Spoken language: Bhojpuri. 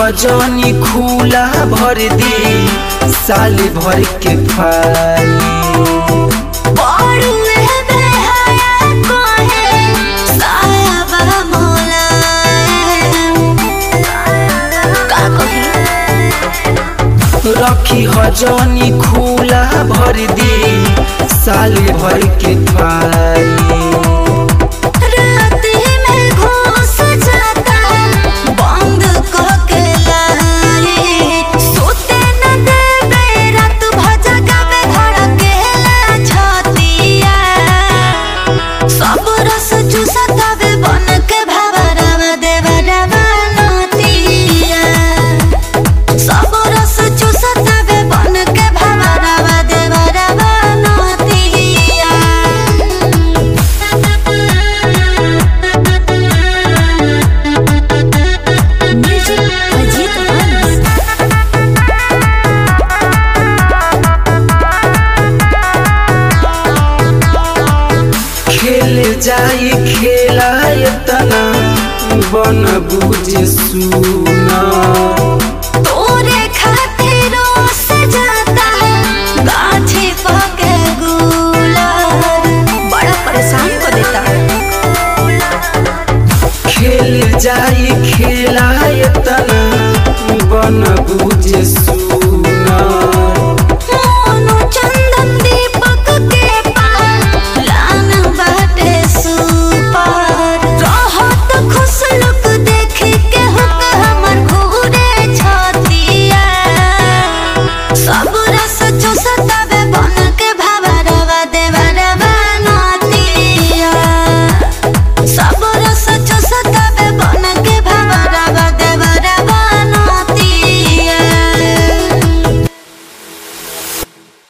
हजनी खुला भर दी साल भर के फाली बड़ुए बेहया कोहे सायाबा मोलायम का कही रखी हजनी खुला भर दी साल भर के फाली राती में घुस जाता बंद करके लाई सोते न देवे रात भजगा में धड़केला छतिया सब रस चूसतावे बन के भवरवा देवरवा नतिया सब रस चूसतावे बन के भवरवा देवरवा नतिया म्यूजिक अजीत अंस खेल जाई खेला तना बन बुझ सुना तोरे खातिर सजाता गाछी पके गुलाब बड़ा परेशान को देता खेल जाई